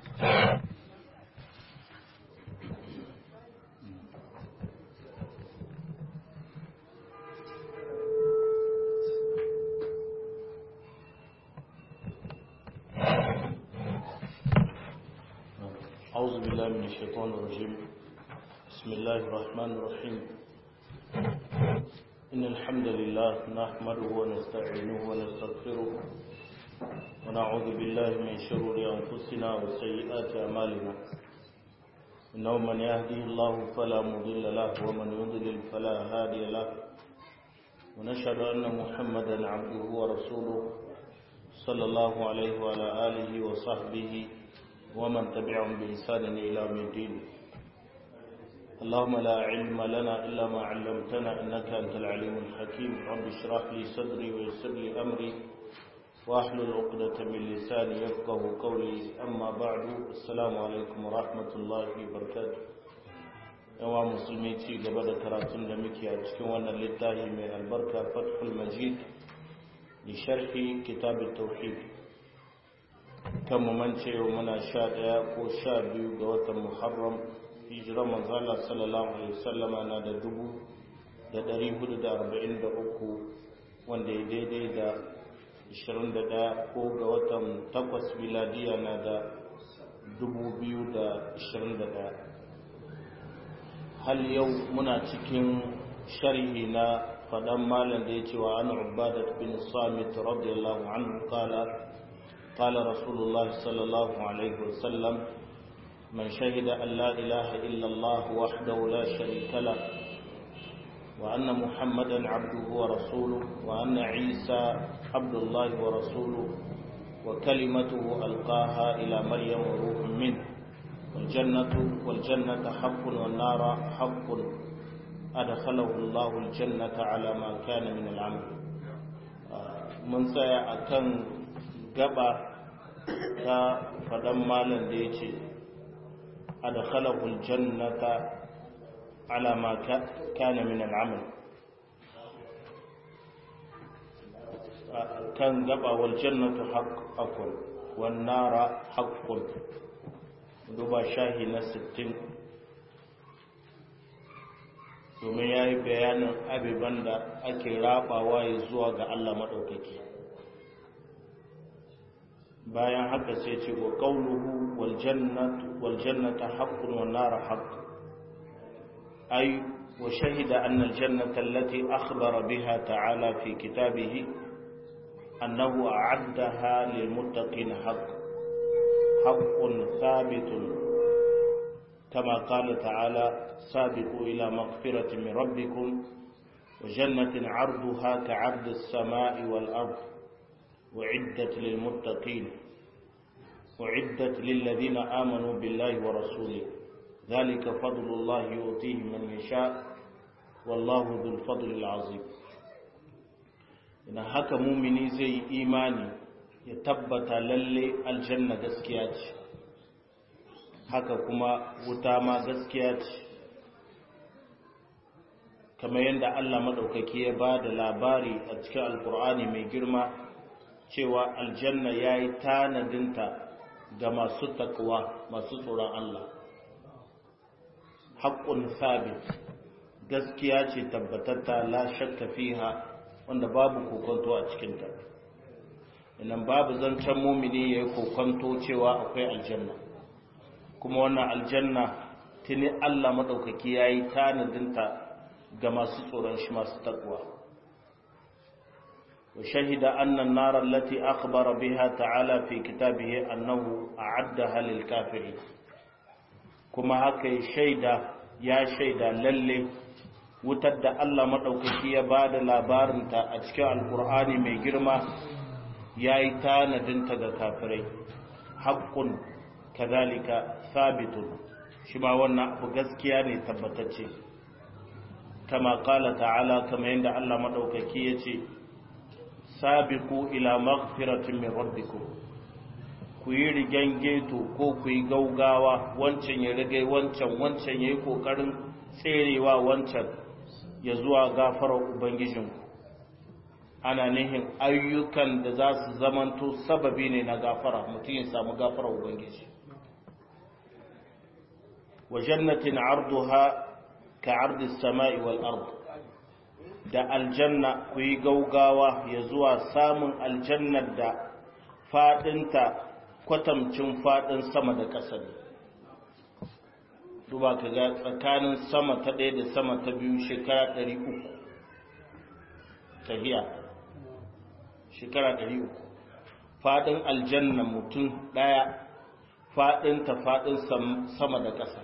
أعوذ بالله من الشيطان الرجيم بسم الله الرحمن الرحيم إن الحمد لله نحمده ونستعينه ونستغفره ونعوذ بالله من شرور أنفسنا وسيئات أعمالنا إنه من يهدي الله فلا مضل له ومن يضلل فلا هادي له ونشهد أن محمدا عبده ورسوله صلى الله عليه وعلى آله وصحبه ومن تبعهم بإحسان إلى يوم الدين اللهم لا علم لنا إلا ما علمتنا إنك أنت العليم الحكيم رب اشرح لي صدري ويسر لي أمري واحلل عقدة من لساني يفقه قولي أما بعد السلام عليكم ورحمة الله وبركاته yawa musulmi ci gaba da karatun da muke a cikin wannan littafi mai albarka fathul majid li sharhi kitab tauhid kan mu mance yau muna sha ɗaya ko sha biyu ga watan muharram hijirar manzala sallallahu alaihi wasallama na da dubu da ɗari hudu da arba'in da uku wanda ya daidai da ashirin da ɗaya ko ga watan takwas miladiya na da dubu biyu da ashirin da ɗaya hal yau muna cikin sharhi na faɗan malam da ya ce wa an ubadat bin samit radiyallahu anhu qala قال رسول الله صلى الله عليه وسلم من شهد أن لا إله إلا الله وحده لا شريك له وأن محمدا عبده ورسوله وأن عيسى عبد الله ورسوله وكلمته ألقاها إلى مريم وروح منه والجنة والجنة حق والنار حق أدخله الله الجنة على ما كان من العمل من سيأكن gaba ta faɗan malam da ya ce adkhalahul jannata ala ma kana min al'amal kan gaba wal jannatu haqqun wan nara haqqun duba shahi na 60 domin yayi bayanin abiban da ake rabawa ya zuwa ga Allah madaukaki bayan haka sai ce wa qawluhu wal jannatu wal jannata haqqun wan nar haqq ay wa shahida anna al jannata allati akhbara biha ta'ala fi kitabihi annahu a'addaha lil muttaqin haqq haqqun thabitun كما قال تعالى سابقوا إلى مغفرة من ربكم وجنة عرضها كعرض السماء والأرض وعدت للمتقين وعدت للذين آمنوا بالله ورسوله ذلك فضل الله يؤتيه من يشاء والله ذو الفضل العظيم إن haka mumini zai yi imani ya tabbata lalle aljanna gaskiya ce haka kuma wuta ma gaskiya ce kamar yadda Allah maɗaukaki ya ba da labari a cikin alkur'ani mai girma cewa aljanna ya yi tanadinta ga masu takwa masu tsoron Allah haƙƙun sabit gaskiya ce tabbatatta la shakka fiha wanda babu kokonto a cikinta idan babu zancen mumini ya yi kokonto cewa akwai aljanna kuma wannan aljanna tuni Allah maɗaukaki ya yi tanadinta ga masu tsoron shi masu takwa وشهد أن النار التي أخبر بها تعالى في كتابه أنه أعدها للكافرين كما هكا شيدا يا شيدا للي وتد الله مدوكي يا بعد لابارنتا أتكى القرآن مي جرما يا إتانا دنتا كافرين حق كذلك ثابت شما وانا بغزكياني تبتتشي كما قال تعالى كما عند الله مدوكي يتي sabiku ila maghfiratin min rabbikum ku yi rigen geto ko ku yi gaugawa wancan ya rage wancan wancan ya yi kokarin tserewa wancan ya zuwa gafarar ubangijinku ana nihin ayyukan da za su zamanto sababi ne na gafara mutum ya samu gafarar ubangiji wa jannatin arduha ka ardi samai wal ard da aljanna ku yi gaugawa ya zuwa samun aljannar da fadinta kwatamcin fadin sama da ƙasa ne duba ka ga tsakanin sama ta ɗaya da sama ta biyu shekara ɗari uku tahiya shekara ɗari uku faɗin aljanna mutum ɗaya faɗin ta faɗin sama da ƙasa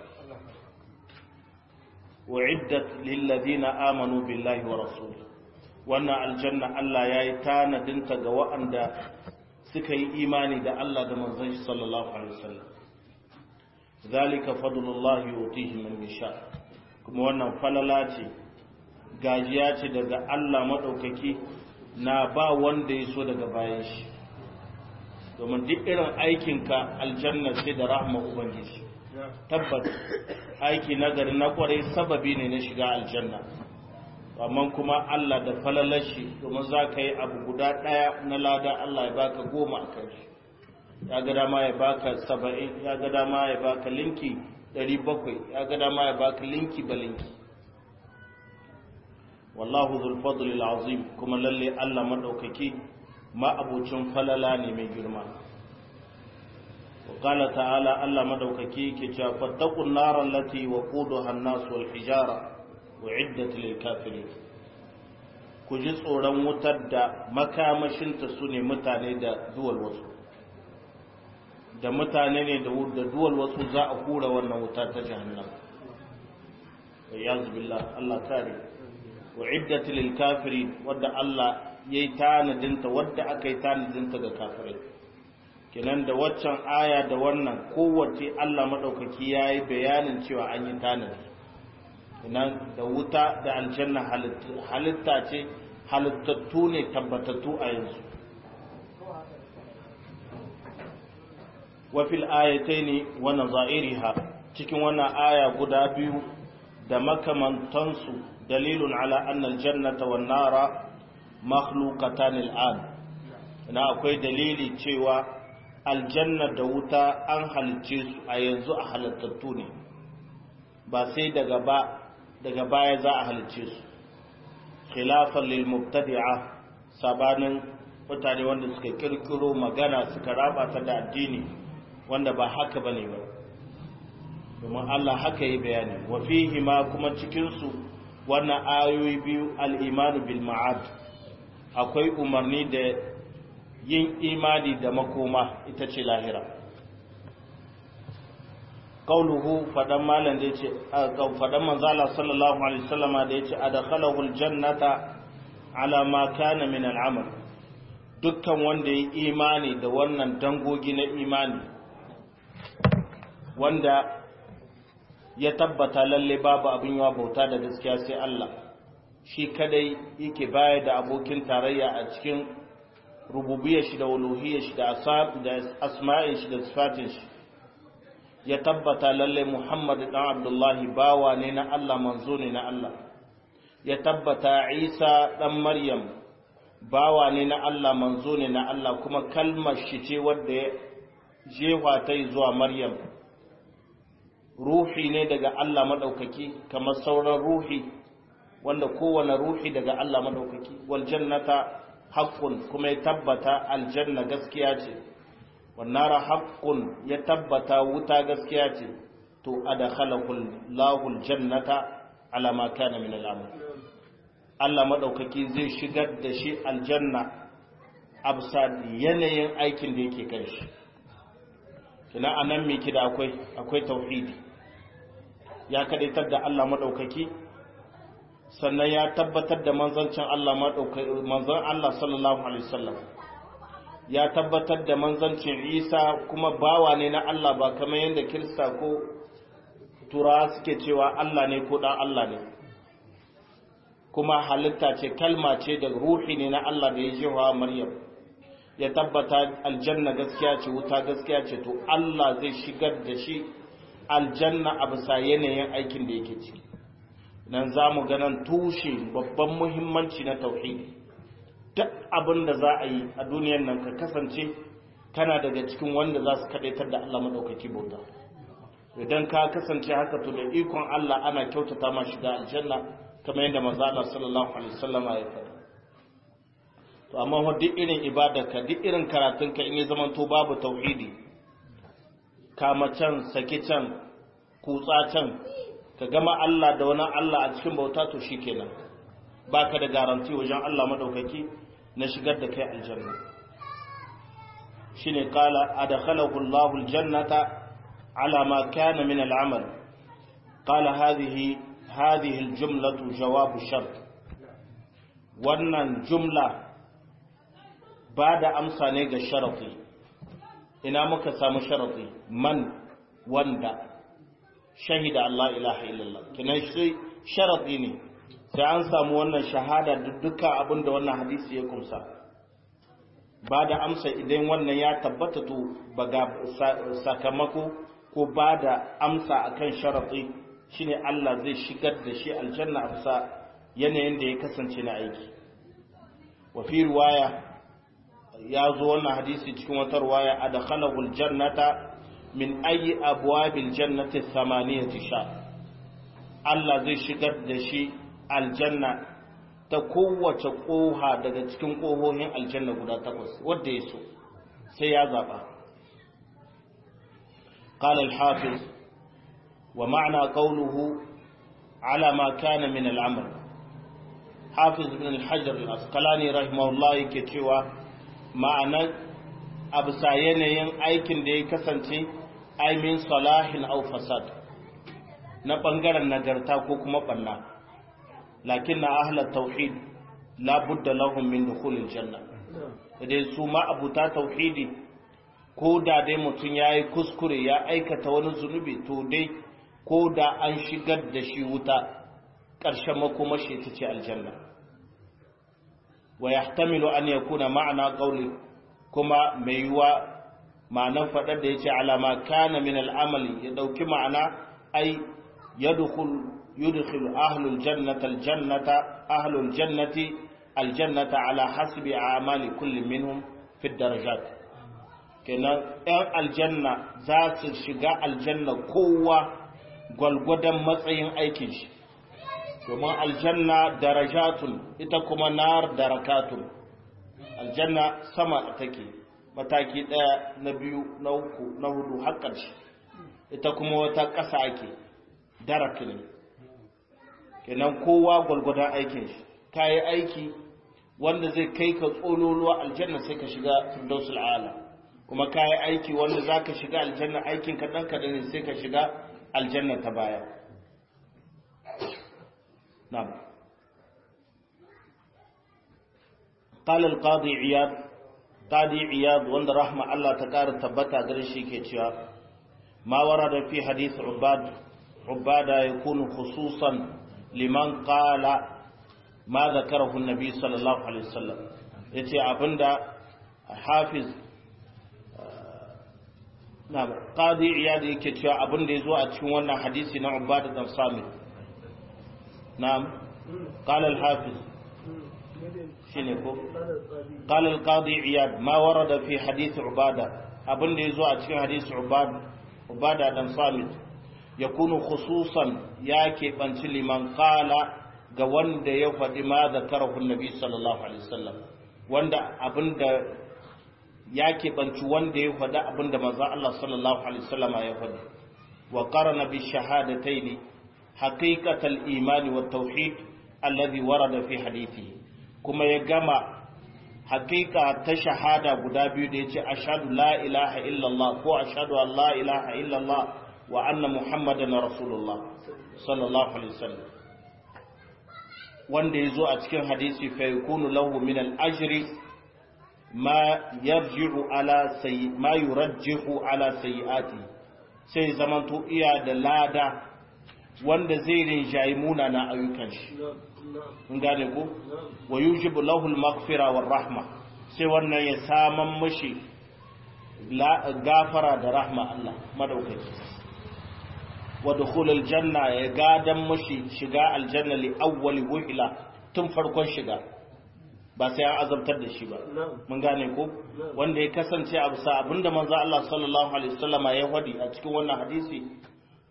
wa'iddat lillazina amanu billahi wa rasul wannan aljanna Allah ya yi tanadinta ga wa'anda suka yi imani da Allah da manzon shi sallallahu alaihi wasallam zalika fadlullahi yutihi man yasha kuma wannan falala ce gajiya ce daga Allah madaukaki na ba wanda ya so daga bayan shi domin duk irin aikinka aljanna ce da rahma ubangiji tabbas aiki nagari na kwarai sababi ne na shiga aljanna amma kuma Allah da falalar shi domin za ka yi abu guda ɗaya na lada Allah ya baka goma a kan shi ya ga dama ya baka saba'in ya ga dama ya baka linki ɗari bakwai ya ga dama ya baka linki ba linki wallahu zul fadli azim kuma lalle Allah madaukaki ma'abucin falala ne mai girma wa qala ta'ala Allah madaukaki ke cewa fattaqun nar allati waquduha an-nas wal hijara uiddat lil kafirin ku ji tsoron wutar da makamashinta su ne mutane da duwal wasu da mutane ne da duwal wasu za a hura wannan wuta ta jahannam yanzu billah Allah kare uiddat lil kafirin wadda Allah yayi tanadinta wadda aka yi tanadinta ga kafirai kenan da waccan aya da wannan kowace Allah madaukaki yayi bayanin cewa an yi tanadi kenan da wuta da aljanna halitta ce halittattu ne tabbatattu a yanzu wafil ayatai ne wani za'iriha cikin wannan aya guda biyu da makamantansu dalilun ala annal jannata wan nara makhluqatan al'an ina akwai dalili cewa aljanna da wuta an halicce su a yanzu a halittattu ne ba sai daga ba daga baya za a halicce su khilafan lil mubtadi'a sabanin mutane wanda suka kirkiro magana suka raba ta da addini wanda ba haka bane ba domin Allah haka yi bayani wa fihi ma kuma cikin su wannan ayoyi biyu al-iman bil ma'ad akwai umarni da yin imani da makoma ita ce lahira qauluhu fadan malan da yace fadan manzala sallallahu alaihi wasallama da yace adkhalahu aljannata ala ma kana min al'amal dukkan wanda ya imani da wannan dangogi na imani wanda ya tabbata lalle babu abin yawa bauta da gaskiya sai Allah shi kadai yake baya da abokin tarayya a cikin rububiyar shi da uluhiyar shi da asma'in shi da sifatin shi ya tabbata lalle Muhammad dan Abdullahi bawa ne na Allah manzo ne na Allah ya tabbata Isa dan Maryam bawa ne na Allah manzo ne na Allah kuma kalmar shi ce wadda ya jefa ta zuwa Maryam ruhi ne daga Allah madaukaki kamar sauran ruhi wanda kowane ruhi daga Allah madaukaki wal jannata haqqun kuma ya tabbata aljanna gaskiya ce wannara haqqun ya tabbata wuta gaskiya ce to adkhalahu Allahul jannata ala ma kana min al'amal Allah madaukaki zai shigar da shi aljanna absa yanayin aikin da yake kan shi kina anan me kida akwai akwai tauhidi ya kadaitar da Allah madaukaki sannan ya tabbatar da manzancin Allah madaukaki manzon Allah sallallahu alaihi wasallam ya tabbatar da manzancin Isa kuma bawa ne na Allah ba kamar yadda Kirista ko Turawa suke cewa Allah ne ko dan Allah ne kuma halitta ce kalma ce da ruhi ne na Allah da ya jewa Maryam ya tabbata aljanna gaskiya ce wuta gaskiya ce to Allah zai shigar da shi aljanna a bisa yanayin aikin da yake ciki nan za mu ganin tushe babban muhimmanci na tauhidi duk abin da za a yi a duniyar nan ka kasance kana daga cikin wanda za su kadaitar da Allah maɗaukaki bauta idan ka kasance haka to da ikon Allah ana kyautata ma shiga aljanna kamar yadda manzo Allah sallallahu alaihi wasallam ya faɗa to amma wa duk irin ibadarka duk irin karatunka in ya zamanto babu tauhidi kama can saki can kutsa can ka gama Allah da wani Allah a cikin bauta to shikenan baka da garanti wajen Allah madaukaki na shigar da kai aljanna shine qala adkhalahu Allahu aljannata ala ma kana min al'amal qala hadhihi hadhihi aljumlatu jawabu shart wannan jumla ba da amsa ne ga sharafi ina muka samu sharafi man wanda shahida Allah ilaha illallah kinan shi sharafi ne sai an samu wannan shahada dukkan abin da wannan hadisi ya kumsa ba da amsa idan wannan ya tabbata to baga sakamako ko ba da amsa akan sharafi shine Allah zai shigar da shi aljanna a bisa yanayin da ya kasance na aiki wa fi riwaya ya zo wannan hadisi cikin wata ruwaya adkhalahu aljannata min ayi abwabil jannati thamaniyati sha Allah zai shigar da shi aljanna ta kowace koha daga cikin kohohin aljanna guda takwas wanda ya so sai ya zaba قال الحافظ ومعنى قوله على ما كان من العمل حافظ بن الحجر الأسقلاني رحمه الله يكتشوا ma'anar a bisa yanayin aikin da ya kasance aimin salahin au fasad na ɓangaren nagarta ko kuma ɓanna lakin na ahalar tauhid labudda lahun min dukulin janna dai su ma abuta tauhidi ko da dai mutum ya yi kuskure ya aikata wani zunubi to dai ko da an shigar da shi wuta ƙarshen makomashi ta ce aljanna wa yahtamilu an yakuna ma'ana qawli kuma mai yiwa ma'anan fadar da yace alama kana min al'amali ya dauki ma'ana ai yadkhul yudkhilu ahlul jannati aljannata ahlul jannati aljannata ala hasbi a'mali kulli minhum fi darajat kenan ɗan aljanna za su shiga aljanna kowa gwalgwadon matsayin aikin shi domin aljanna darajatun ita kuma nar darakatun aljanna sama take mataki ɗaya na biyu na uku na hudu har ƙarshe ita kuma wata ƙasa ake darak ne kenan kowa gwalgwadon aikin shi ka yi aiki wanda zai kai ka tsololuwa aljanna sai ka shiga firdausul ala kuma ka yi aiki wanda za ka shiga aljanna aikin kaɗan kaɗan ne sai ka shiga aljanna ta baya نعم قال القاضي عياض قاضي عياض وند رحمة الله تكار تبتا قرشي كيتشا ما ورد في حديث عباد عبادة يكون خصوصا لمن قال ما ذكره النبي صلى الله عليه وسلم يتي أبندا حافظ نعم قاضي عياض يكيتشا أبندا يزوى أتشوانا حديثنا عبادة بن صامت نعم قال الحافظ شنو قال القاضي عياد ما ورد في حديث عبادة abin da ya zo a cikin hadisi ubada dan samit ya kunu khususan ya keɓanci liman kala ga wanda ya faɗi ma da karahun nabi sallallahu alaihi wasallam wanda abin da ya keɓanci wanda ya faɗi abin da maza Allah sallallahu alaihi wasallam ya faɗi wa qarana bi shahadataini حقيقة الإيمان والتوحيد الذي ورد في حديثه كما يجمع حقيقة تشهادة قدابي ديتي أشهد لا إله إلا الله كو أشهد أن لا إله إلا الله وأن محمدا رسول الله صلى الله عليه وسلم wanda ya zo a cikin hadisi fa yakunu lahu min al-ajri ma yarji'u ala sayyi ma yurajjihu ala sayyiati sai zamanto iya da lada wanda zai rinjayi munana ayyukan shi in gane ko wa yujibu lahu al-maghfira war rahma sai wannan ya saman mashi gafara da rahma Allah madaukaki wa dukhul al-janna ya gadan mashi shiga aljanna li awwali wuhila tun farkon shiga ba sai an azabtar da shi ba mun gane ko wanda ya kasance a bisa abinda manzo Allah sallallahu alaihi wasallama ya wadi a cikin wannan hadisi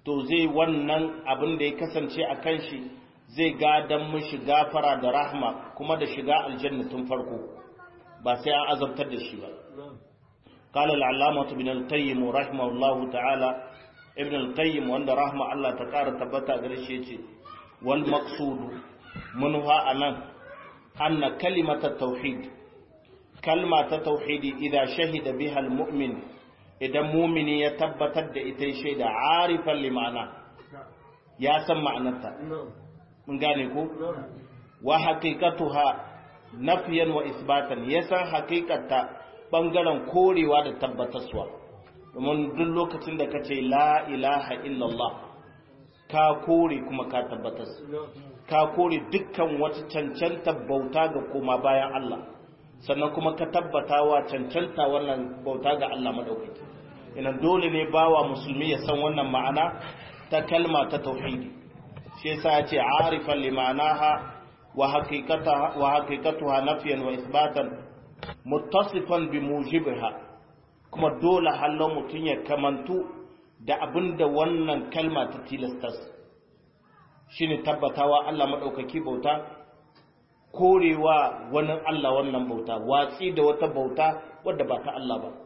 to zai wannan abin da ya kasance a kan shi zai gadan mishi gafara da rahma kuma da shiga aljanna tun farko ba sai an azabtar da shi ba قال العلامة ابن القيم رحمه الله تعالى ابن القيم وان رحمه الله تعالى تبتا غريشي يجي والمقصود منها أنا أن كلمة التوحيد كلمة التوحيد إذا شهد بها المؤمن إذا مؤمن يتبتد إتي شهد عارفا لمعنى يا سمع نتا من قانيكو وحقيقتها نفيا وإثباتا يسا حقيقة bangaren korewa da tabbataswa domin duk lokacin da ka ce la ilaha illallah ka kore kuma ka tabbatas ka kore dukkan wata cancanta bauta ga koma bayan Allah sannan kuma ka tabbata wa cancanta wannan bauta ga Allah madaukaki ina dole ne bawa musulmi ya san wannan ma'ana ta kalma ta tauhidi shi yasa ya ce arifan li ma'anaha wa haqiqataha wa haqiqatuha nafyan wa isbatan muttasifan bi mujibiha kuma dole hallo mutun ya kamantu da abinda wannan kalma ta tilastas shine tabbatawa Allah madaukaki bauta korewa wani Allah wannan bauta watsi da wata bauta wadda ba ta Allah ba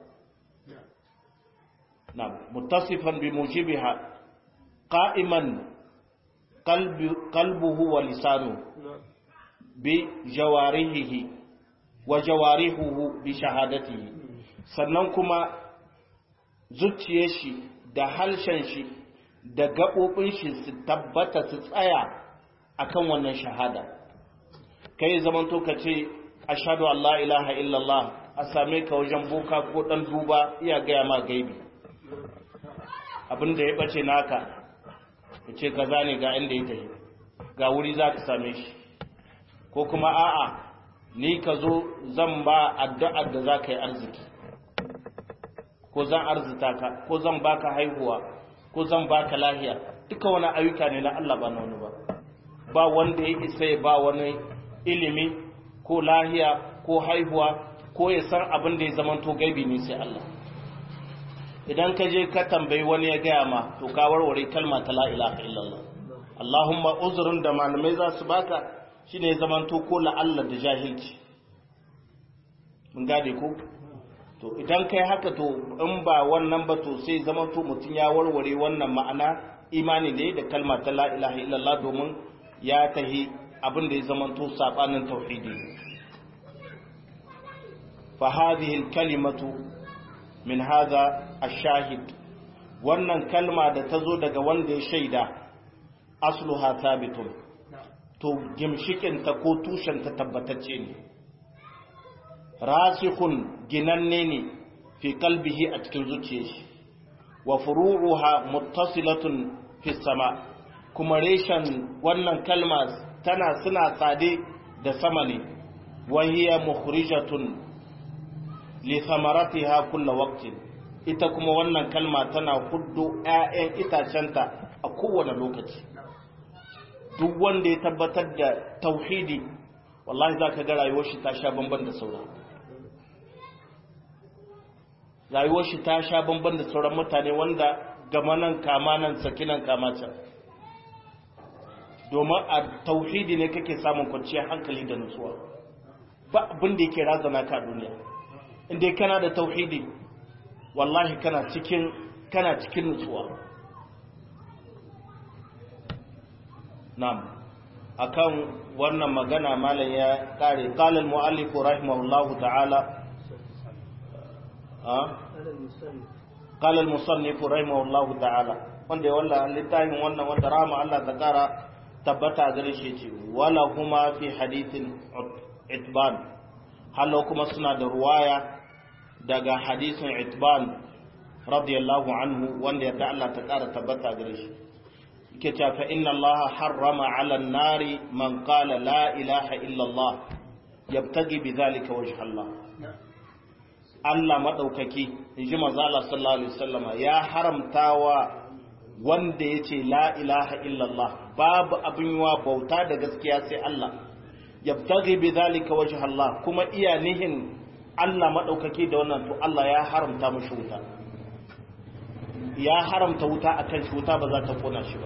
na muttasifan bi mujibiha qa'iman qalbi qalbuhu wa lisanu bi jawarihi wa jawarihuhu bi shahadatihi sannan kuma zuciyar shi da halshen shi da gaɓoɓin shi su tabbata su tsaya akan wannan shahada kai zaman to ka ce ashhadu an la ilaha illallah a same ka wajen boka ko dan duba iya gaya ma gaibi abinda ya bace naka ya ce kaza ne ga inda ya tafi ga wuri za ka same shi ko kuma a'a ni ka zo zan ba addu'ar da za ka yi arziki ko zan arzita ka ko zan baka haihuwa ko zan baka lahiya duka wani ayyuka ne na Allah ba na wani ba ba wanda ya isa ya ba wani ilimi ko lahiya ko haihuwa ko ya san abin da ya zama to gaibi ne sai Allah idan ka je ka tambayi wani ya gaya ma to ka warware kalma ta la ilaha illallah Allahumma uzrun da malamai za su baka shine ya zama to ko la'alla da jahilci mun gade ko to idan kai haka to in ba wannan ba to sai zama to mutum ya warware wannan ma'ana imani ne da kalma ta la ilaha illallah domin ya tahi abin da ya zama to sabanin tauhidi fa hadhihi al-kalimatu min hadha ash-shahid wannan kalma da ta zo daga wanda ya shaida asluha thabitun to gimshikin ta ko tushen ta tabbatacce ne rasikhun ginanne ne fi qalbihi a cikin zuciyar shi wa furu'uha muttasilatun fi sama kuma reshen wannan kalma tana suna tsade da sama ne wa hiya mukhrijatun li thamaratiha kullu waqtin ita kuma wannan kalma tana huddo ƴaƴan itacenta a kowane lokaci duk wanda ya tabbatar da tauhidi wallahi zaka ga rayuwar shi ta sha bamban da sauran rayuwar shi ta sha bamban da sauran mutane wanda gama nan kama nan sakinan kama can domin a tauhidi ne kake samun kwanciyar hankali da nutsuwa ba abin da yake razana ka duniya inda kana da tauhidi wallahi kana cikin kana cikin nutsuwa na'am akan wannan magana malam ya kare qala al-muallif rahimahullahu ta'ala قال المصنف رحمه الله تعالى wanda ya walla littafin wannan wanda rama Allah ta kara tabbata gare shi ce wala kuma fi hadithin itban hallo kuma suna da ruwaya daga hadisin itban radiyallahu anhu wanda ya Allah ta kara tabbata gare shi yake cewa fa inna Allah harrama ala an-nari man qala la ilaha illa Allah yabtagi bi dhalika wajha Allah Allah maɗaukaki in ji mazala sallallahu alaihi wasallama ya haramta wa wanda ya ce la ilaha illallah babu abin wa bauta da gaskiya sai Allah yabtaghi bi zalika wajh Allah kuma iya nihin Allah maɗaukaki da wannan to Allah ya haramta mushi wuta ya haramta wuta akan shi wuta ba za ta kona shi ba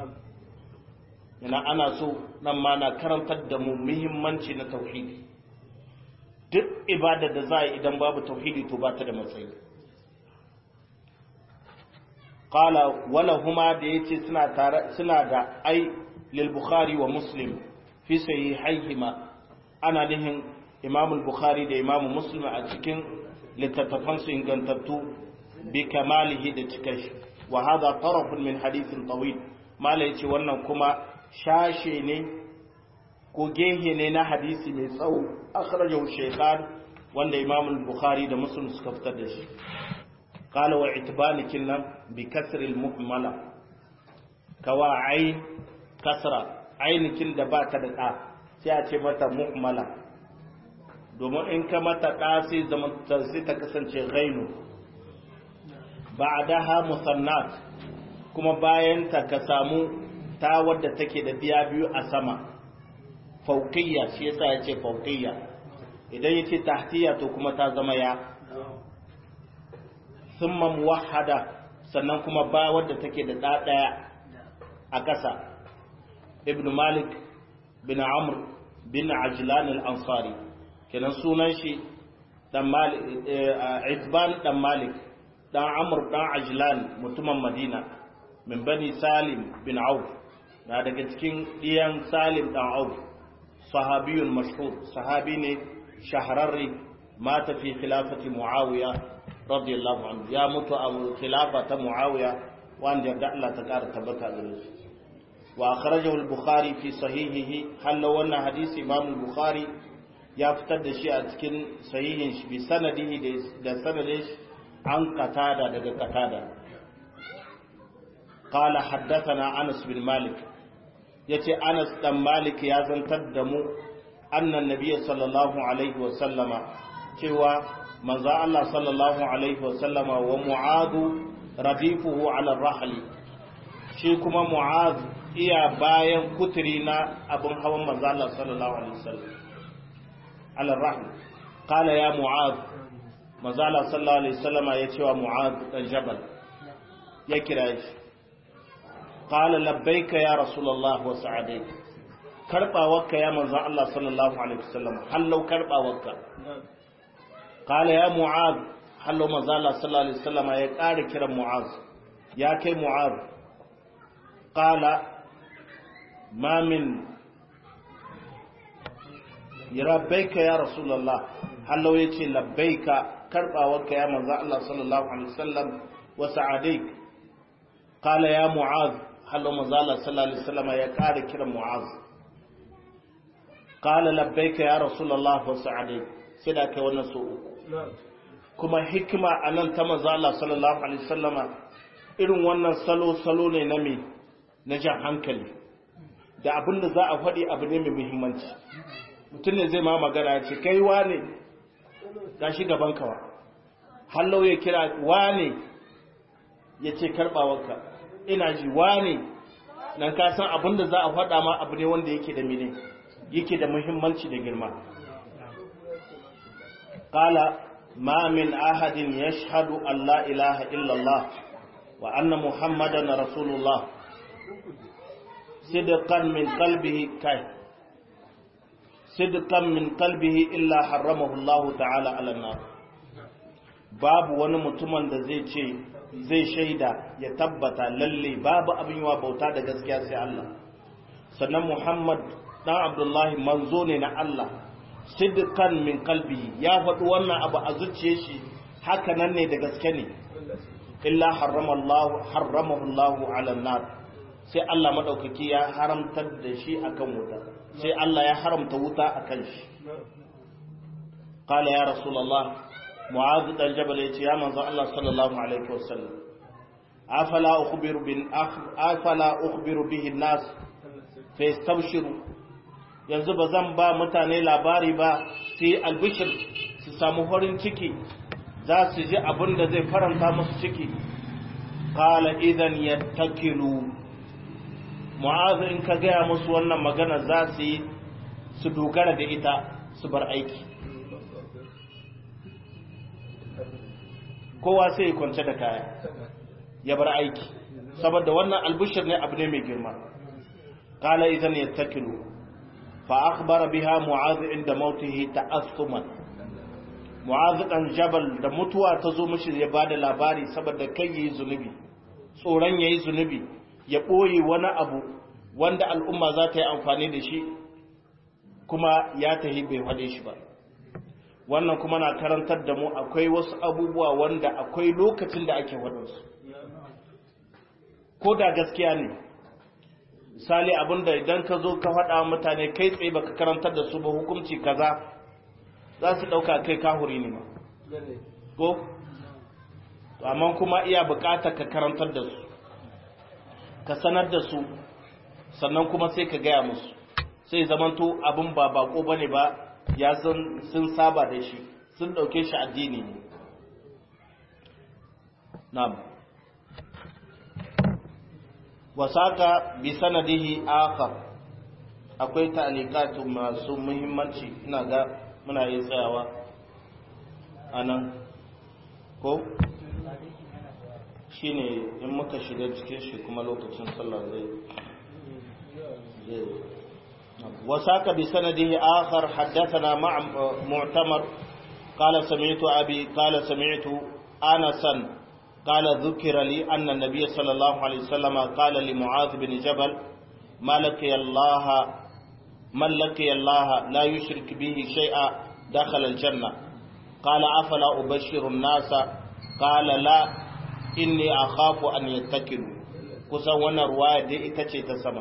yana ana so nan ma na karantar da mu muhimmanci na tauhidi duk ibada da za a idan babu tauhidi to ba ta da matsayi qala wala huma da yace suna tare suna da ai lil bukhari wa muslim fi sahihayhima ana nihin imam al-bukhari da imam muslim a cikin littattafan su ingantattu bi kamalihi da cikin shi wa hadha taraf min hadithin tawil mala yace wannan kuma shashe ne ko gehe ne na hadisi mai tsawo akhrajahu shaykhan wanda imam al-bukhari da muslim suka fitar da shi قال واعتبال كنا بكسر المهملة كوا عين كسرة عين كن da bata da ɗa sai a ce mata muhmala domin in ka mata ɗa sai zama sai ta kasance ghainu ba'daha musannat kuma bayan ta ka samu ta wadda take da biya biyu a sama fauqiyya shi yasa ya ce fauqiyya idan yace tahtiya to kuma ta zama ya summa muwahhada sannan kuma ba wadda take da ɗa ɗaya a ƙasa ibn malik bin amr bin ajlan al-ansari kenan sunan shi dan malik itban dan malik dan amr dan ajlan mutumin madina min bani salim bin auf na daga cikin diyan salim dan auf sahabiyun mashhur sahabi ne shahararri mata fi khilafati muawiya radiyallahu anhu ya mutu a khilafa ta muawiya wanda yarda Allah ta kara tabbata gare shi wa akhrajahu al-bukhari fi sahihihi halla wannan hadisi imam al-bukhari ya fitar da shi a cikin sahihin shi bi sanadihi da sanadin shi an qatada daga qatada qala haddathana anas bin malik yace anas dan malik ya zantar da mu annan nabiyyi sallallahu alaihi wa sallama cewa manzo Allah sallallahu alaihi wa sallama wa mu'adu radifuhu ala rahli shi kuma mu'az iya bayan kuturi na abin hawan manzo Allah sallallahu alaihi wasallam ala rahl qala ya mu'az manzo Allah sallallahu alaihi wasallama ya ce wa mu'az dan jabal ya kira shi qala labbaika ya rasulullah wa sa'adaik karbawarka ya manzo Allah sallallahu alaihi wasallam hallau karbawarka qala ya mu'az hallau manzo Allah sallallahu alaihi wasallama ya ƙara kiran mu'az ya kai mu'az qala ما من لبيك يا رسول الله هل لو يتي لبيك كربا وك يا منزا الله صلى الله عليه وسلم وسعديك قال يا معاذ هل لو منزا الله صلى الله عليه وسلم يا قال كرا معاذ قال لبيك يا رسول الله وسعديك سيدا كي wannan so kuma hikima anan ta manzo Allah sallallahu alaihi wasallama irin wannan salo salo ne na me na jan hankali da abin da za a faɗi abu ne mai muhimmanci mutum ne zai ma magana ya ce kai wane ga shi gaban kawa hallau ya kira wane ya ce karɓawarka ina ji wane nan ka san abin da za a faɗa ma abu ne wanda yake da mene yake da muhimmanci da girma qala ma min ahadin yashhadu an la ilaha illallah wa anna muhammadan rasulullah صدقا من قلبه كاي صدقا من قلبه إلا حرمه الله تعالى على النار babu wani mutumin da zai ce zai shaida ya tabbata lalle babu abin yawa bauta da gaskiya sai Allah sannan Muhammad dan Abdullahi manzo ne na Allah sidqan min qalbihi ya faɗi wannan abu a zuciyar shi haka nan ne da gaske ne illa harrama Allah harramahu Allah ala nar sai Allah maɗaukaki ya haramtar da shi akan wuta sai Allah ya haramta wuta akan shi qala ya rasulullah mu'adh dan jabal yace ya manzo Allah sallallahu alaihi wasallam afala ukhbiru bin afala ukhbiru bihi an-nas fa yastabshiru yanzu ba zan ba mutane labari ba sai albishir su samu farin ciki za su ji abin da zai faranta musu ciki qala idan yattakilu mu'azu in ka gaya musu wannan magana za su yi su dogara da ita su bar aiki kowa sai kwance da kaya ya bar aiki saboda wannan albushir ne abu ne mai girma qala idan yattakilu fa akhbara biha mu'adh inda mautihi ta'assuman mu'adh dan jabal da mutuwa ta zo mishi ya bada labari saboda kai yayi zunubi tsoron yayi zunubi ya boye wani abu wanda al'umma za ta yi amfani da shi kuma ya tahi bai faɗe shi ba wannan kuma na karantar da mu akwai wasu abubuwa wanda akwai lokacin da ake waɗansu ko da gaskiya ne misali abinda idan ka zo ka faɗa mutane kai tsaye baka karantar da su ba hukunci kaza za su ɗauka kai kahuri ne ma ko amma kuma iya buƙatar ka karantar da su ka sanar da su sannan kuma sai ka gaya musu sai zamanto abin ba bako bane ba ya san sun saba da shi sun dauke shi addini ne na'am wasaka bi sanadihi akhar akwai ta'liqatu masu muhimmanci ina ga muna yi tsayawa anan ko shine in muka shiga cikin shi kuma lokacin sallah zai وساق بسنده آخر حدثنا مع معتمر قال سمعت أبي قال سمعت أنسا قال ذكر لي أن النبي صلى الله عليه وسلم قال لمعاذ بن جبل ما لقي الله من لقي الله لا يشرك به شيئا دخل الجنة قال أفلا أبشر الناس قال لا إني أخاف أن يتكلوا kusan wannan ruwaya dai ita ce ta sama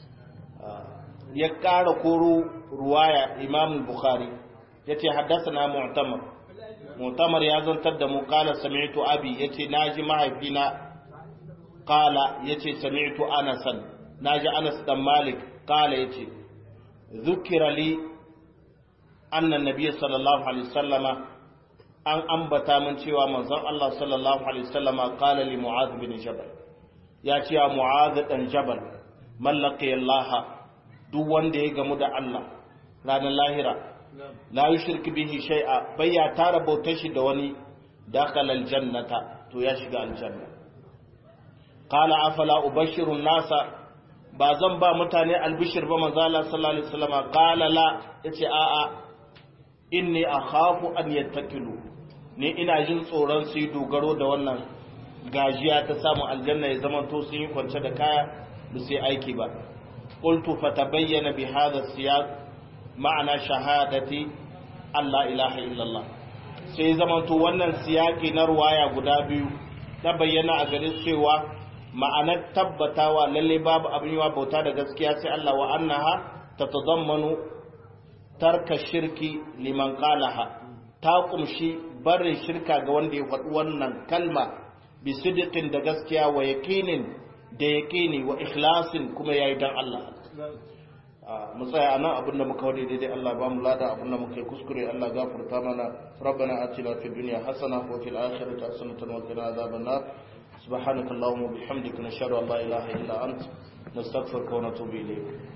ya ƙara koro ruwaya imam bukhari ya ce haddasa na mu'tamar mu'tamar ya zantar da mu kala sami'tu abi ya ce na ji mahaifina kala ya ce sami'tu anasan na ji anas dan malik kala ya ce zukira li annan nabiya sallallahu alaihi sallama an ambata min cewa manzon Allah sallallahu alaihi sallama kala li mu'adh bin jabal ya ce wa mu'adh dan jabal mallaqi Allah duk wanda ya gamu da Allah ranar lahira la yushrik bihi shay'a bai ya tara bautar shi da wani dakhala aljannata to ya shiga aljanna qala afala ubashiru nasa ba zan ba mutane albishir ba manzo Allah sallallahu alaihi wasallam qala la yace a a inni akhafu an yattakilu ni ina jin tsoron su yi dogaro da wannan gajiya ta samu aljanna ya zama to sun yi kwance da kaya da sai aiki ba قلت فتبين بهذا السياق معنى شهادة أن لا إله إلا الله sai zamanto wannan siyaki na ruwaya guda biyu ta bayyana a garin cewa ma'anar tabbatawa lalle babu abin yiwa bauta da gaskiya sai Allah wa annaha tatadammanu tarka shirki liman qalaha ta kumshi barin shirka ga wanda ya faɗi wannan kalma bi sidiqin da gaskiya wa yaqinin da yaƙini wa ikhlasin kuma yayi dan Allah mu tsaya anan abinda muka wade daidai Allah ba mu lada abinda muka yi kuskure Allah gafarta mana rabbana atina fid dunya hasana wa fil akhirati hasanatan wa qina adhaban nar subhanaka allahumma wa bihamdika nashhadu an la ilaha illa ant nastaghfiruka wa natubu ilayk